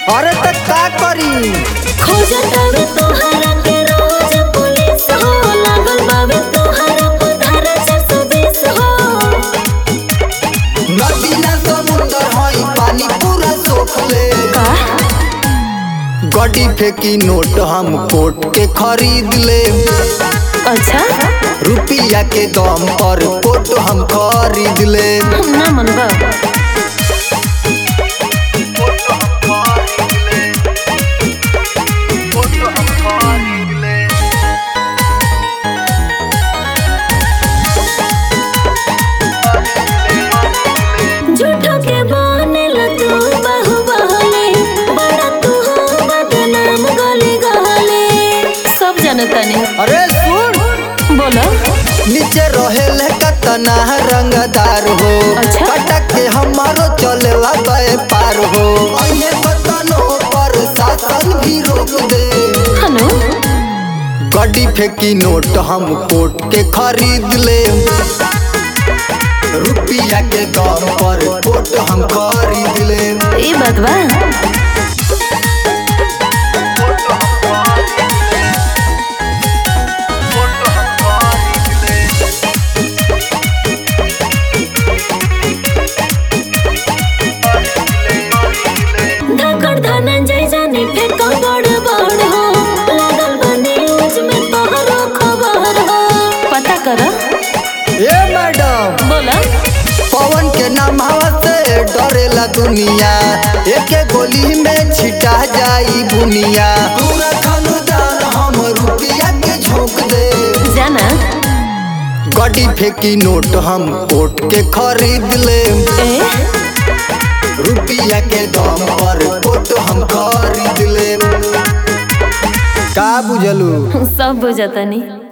अरे त का करी खोजतावे तोहरा के रोज पुलिस हो लागल बावे तोहरा पधारा चार सौ बीस हो नदी ना समुंदर हई पानी पूरा सोख ले का गड्डी फेंकी नोट हम कोट के खरीद ले अच्छा रुपया के दम पर कोट हम खरीद ले ना मनबा झूठो के बनेल तू बहु बहले बड़ा तू हो बदनाम गले गहले सब जनता ने अरे सुन बोला नीचे रहेले कतना रंगदार हो अच्छा। कटक के हमारो चलेला गए पार हो अइहे बतनो पर शासन भी रोक दे हनु गड्डी फेंकी नोट हम कोट के खरीद ले रुपया के दम पर कोट हम खरीद ले ई बात बा धकड़ धनंजय जाने फेंको बड़ बड़ हो लागल बने न्यूज में तोहरो खबर हो पता कर ए मैडम बोला पवन के नाम से डरेला दुनिया एक गोली में छिटा जाई बुनिया पूरा खानदान हम रुपया के झोंक दे जाना गड्डी फेंकी नोट हम कोट के खरीद ले ए रुपया के दम पर कोट हम खरीद ले का बुझलू सब बुझतनी